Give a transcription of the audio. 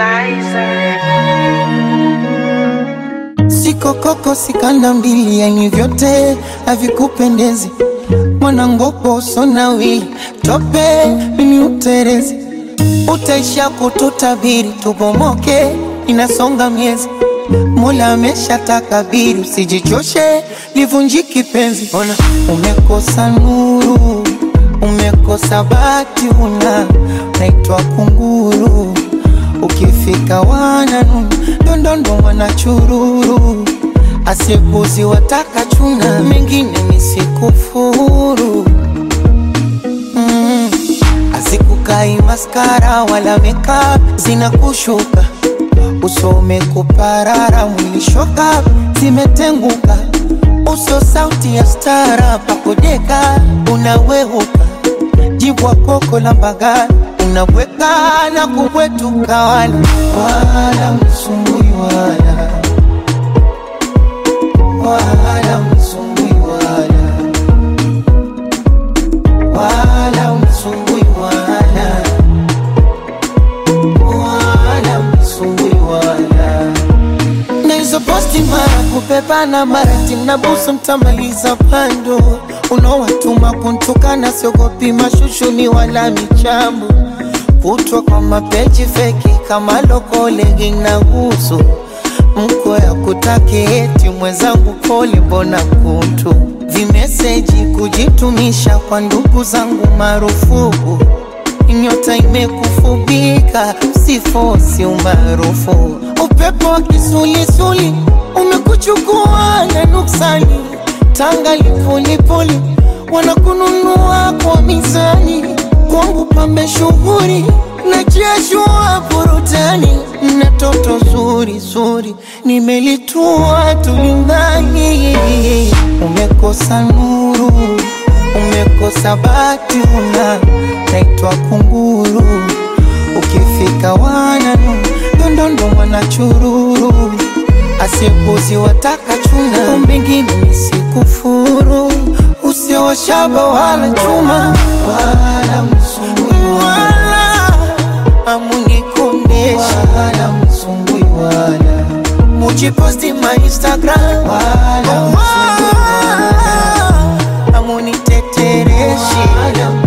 Sikokoko sikanda mbili, yani vyote havikupendezi. Mwanangopo usonawili tope, mimi uterezi, utaisha kututabiri, tubomoke, inasonga miezi. Mola amesha takabiri, usijichoshe, livunjiki penzi. Ona umekosa nuru, umekosa bati, una naitwa kunguru Ukifika wananu ndondondo wanachururu, asikuzi wataka chuna, mengine nisikufuru mm. Azikukai maskara wala makeup zinakushuka, uso umekuparara, mwili shoka zimetenguka, uso sauti ya stara, pakudeka unaweuka, jibwa koko la mbagala unabweka na kubwetuka, wala wala msumbui wala wala msumbui wala wala msumbui wala wala msumbui wala na hizo posti mara kupepana mara timnabusu mtamaliza pando unaowatuma kuntukana siogopi mashushuni wala michambo kutwa kwa mapeji feki kama lokolegi na gusu mko ya kutaki eti mwenzangu pole, mbona kuntu vimeseji kujitumisha kwa ndugu zangu marufuku nyota imekufubika sifosi umaarufu upepo wa kisulisuli umekuchukua na nuksani tanga lipulipuli wanakununua kwa mizani kwangu pambe shughuri na jeshua burutani na toto zuri zuri nimelitua tulindani umekosa nuru umekosa bati una naitwa kunguru ukifika wananu ndondondo mwanachururu asikuzi wataka chuna mbingine nisikufuru usiowashaba wala chuma wala msumbui wala amunikondesha wala msumbui wala mujiposti ma Instagram wala msumbui wala amunitetereshi wala